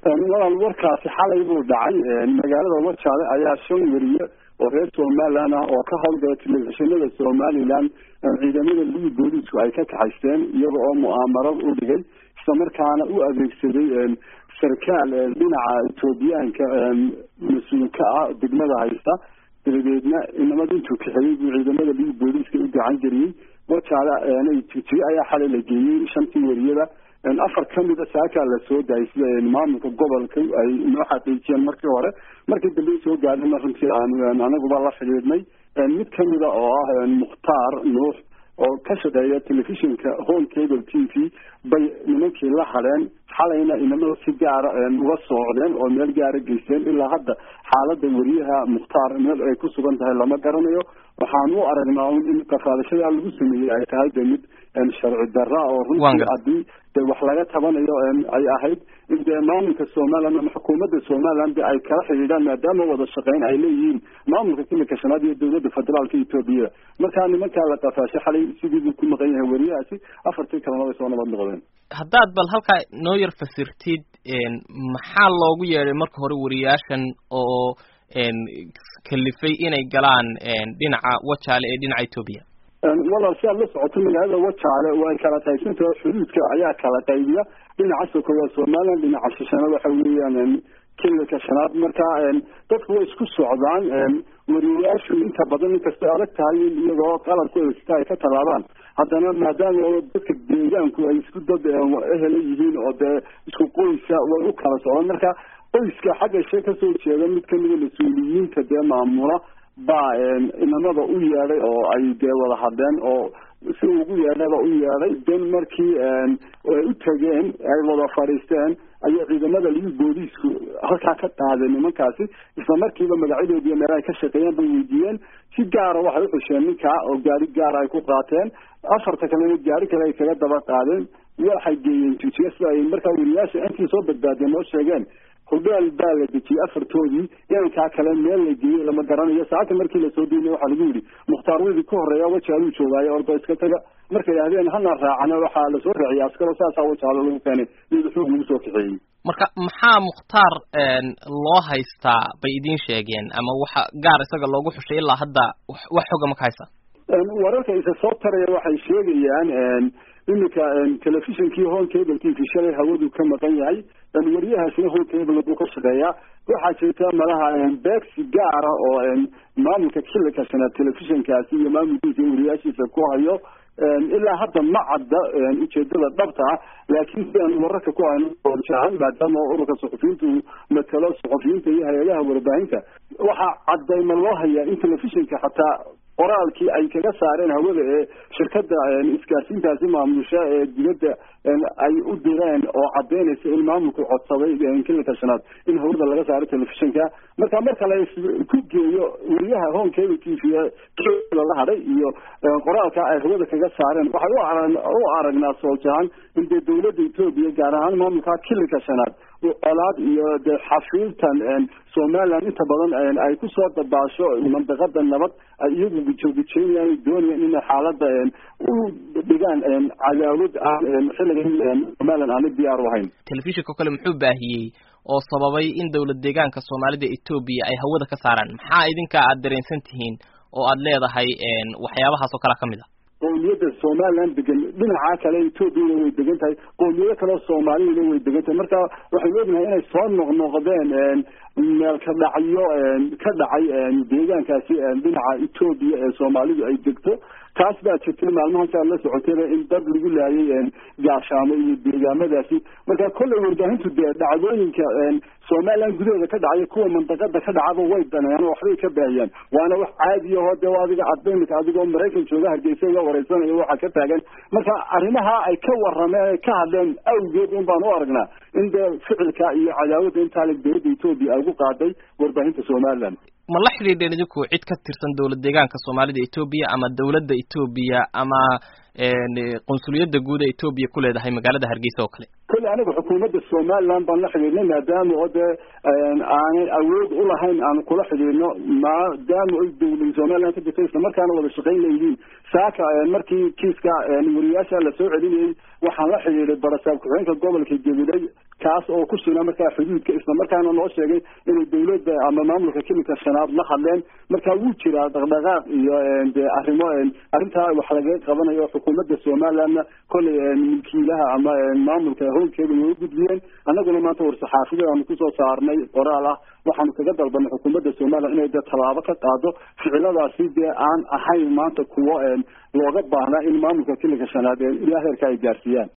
walaal warkaasi xalay buu dhacay magaalada wajaale ayaa shan weriye oo reer somaliland ah oo ka howlgala telefishinada somaliland ciidamada libi booliisku ay ka kaxaysteen iyaga oo mu'aamarad u dhigay islamarkaana u adeegsaday sarkaal dhinaca etoobiyaanka mas-uulka ah degmada haysta dabadeedna inamada intuu kaxeeyey buu ciidamada libi booliiska u gacan geliyey wajaale jigjigo ayaa xalay la geeyey shantii weriyada afar kamida saakaa lasoo daayay sida maamulka gobolka ay noo xaqiijiyeen markii hore markii dambe soo gaadhayna runtii aan anaguba la xidhiidhnay mid kamida oo ah mukhtaar nuux oo ka shaqeeya telefishinka home cable t v bay nimankii la hadheen xalayna inamada si gaara uga soocdeen oo meel gaara geysteen ilaa hadda xaalada weriyaha mukhtaar meel ay ku sugan tahay lama garanayo waxaan u aragnaa in qafaadashada lagu sameeyey ay tahay de mid sharci darra oo runtii haddii de wax laga tabanayo ay ahayd in dee maamulka somaliland ama xukuumadda somaliland de ay kala xidhiidhaan maadaama wada shaqeyn ay leeyihiin maamulka kilika shanaad iyo dowladda federaalka etoobiya markaa nimankaa la qafaashay xalay sidiibuu ku maqan yahay weriyahaasi afartii kalena way soo nabad noqdeen haddaad bal halkaa noo yar fasirtid maxaa loogu yeedhay marka hore weriyaashan oo kalifay inay galaan dhinaca wajaale ee dhinaca etoobiya walaal si aad la socoto magaalada wajaale way kala qaybsantaha xuduudka ayaa kala qaybiya dhinaca soko waa somaliland dhinaca shishana waxa weeyaan kililka shanaad marka dadku way isku socdaan weriyayaashu inta badan inkastay adag tahay in iyagoo qalabkooda sita ay ka tallaabaan haddana maadaama dadka deegaanku ay isku dad ehela yihiin oo dee isku qoysa way u kala socdaan marka qoyska xagga shee kasoo jeeda mid kamida mas-uuliyiinta dee maamula baa inamada u yeedhay oo ay dee wada hadleen oo si ugu yeedhaba u yeedhay den markii ay u tageen ay wada fadhiisteen ayaa ciidamada libi booliisku halkaa ka qaadeen nimankaasi isla markiiba magacyadoodiiyo meel ay ka shaqeeyeen bay weydiiyeen si gaara waxay uxusheen ninkaa oo gaari gaara ay ku qaateen afarta kalena gaari kale ay kaga daba qaadeen waxay geeyeen jijiya sida ay markaa weriyaasha intii soo badbaadeen noo sheegeen hudheel baa la dejiyey afartoodii inankaa kale meel la geeyey lama garanayo saaka markii lasoo deynay waxaa lagu yidhi mukhtaar wiidii ka horreeya wajaaluu joogaayo ordo iska taga markay yidhahdeen hana raacana waxaa lasoo raaciyay askaro saasaa wajaalo lagu keenay iyada xoog lagu soo kaxeeyey marka maxaa mukhtaar loo haystaa bay idiin sheegeen ama waxa gaar isaga loogu xushay ilaa hadda wax xoga ma ka haysa wararka isa soo taraya waxay sheegayaan iminka telefishinkii home cable t v shalay hawadu ka maqan yahay weriyahaasina home cable buu ka shaqeeyaa waxaa jirta malaha beegsi gaara oo maamulka xilika shanaad telefishinkaasi iyo maamulkiisa weriyaashiisa ku hayo ilaa hadda ma cadda ujeedada dhabta ah laakiin sidaan wararka ku hayno oojahan maadaama ururka suxufiyiintu matalo suxufiyiinta iyo hay-adaha warbaahinta waxaa cadayma loo hayaa in telefishinka xataa qoraalkii ay kaga saareen hawada ee shirkada isgaarsiintaasi maamusha ee dibadda ay u direen oo cadaynaysa in maamulku codsaday kilika shanaad in hawada laga saaro telefishinka marka marka la ku geeyo weriyaha home cable t v lala hadhay iyo qoraalka ay hawada kaga saareen waxay u aragnaa sooljahan in dee dowladda etoobiya gaar ahaan maamulka kilika shanaad colaad iyo de xafiiltan somaliland inta badan ay kusoo dabaasho mandaqada nabad ay iyagu gujoogujeynayan doonayaan inay xaalada u dhigaan cadaawad aan xilligan somaliland aana diyaar u ahayn telefishinka kale muxuu baahiyey oo sababay in dowlad deegaanka soomaalida etoobiya ay hawada ka saaraan maxaa idinka aad dareensan tihiin oo aad leedahay waxyaabahaas oo kalea ka mid a qowmiyadda somaliland degan dhinaca kale etoobiyana way degan tahay qowmiyado kaleo soomaaliyana way degan tahay marka waxaynu ognahay inay soo noqnoqdeen meel ka dhacyo ka dhacay deegaankaasi dhinaca etoobiya ee soomaalidu ay degto taas baa jirtay maalmahan saa la socotayba in dad lagu laayay gaashaamo iyo deegaamadaasi marka kollay warbaahintu dee dhacdooyinka somaliland gudaheeda ka dhacaya kuwa mandaqada ka dhacaba way daneeyaan oo waxbay ka baahiyaan waana wax caadiyaho dee adiga adba imika adigoo maraykan jooga hargeysa iga wareysanayo waxaa ka taagan marka arrimaha ay ka warameen ka hadleen awgeed un baan u aragnaa in dee ficilka iyo cadaawadda intaale dowladda etoobiya ay ugu qaaday warbaahinta somaliland ma la xidhiidheen idinku cid ka tirsan dowlad deegaanka soomaalida etoobiya ama dowladda etoobiya ama qunsuliyadda guud ee etoobiya ku leedahay magaalada hargeysa oo kale kolle aniga xukuumadda somaliland baan la xidhiidhnay maadaama oo dee aanay awood u lahayn aan kula xidhiidhno maadaama oy dowlad somaliland ka jirta isla markaana wada shaqayn leeyihiin saaka markii kiiska weriyaasha lasoo celinayay waxaan la xidhiidhay barasaab ku-xigeenka gobolka gabiley kaas oo ku sugnaa markaa xuduudka isla markaana noo sheegay inay dawladda ama maamulka kilinka shanaad la hadleen marka wuu jiraa dhaqdhaqaaq iyo de arrimo arrintaa wax lagaga qabanayo xukuumadda somalilandna kollay milkiilaha ama maamulka howlkeeda way u gudbiyeen annaguna maanta war-saxaafiyad aanu kusoo saarnay qoraal ah waxaanu kaga dalbanay xukuumadda somaliland inay dee tallaabo ka qaado ficiladaasi dee aan ahayn maanta kuwo looga baahnaa in maamulka kilinka shanaad ilaa heerka ay gaarsiiyaan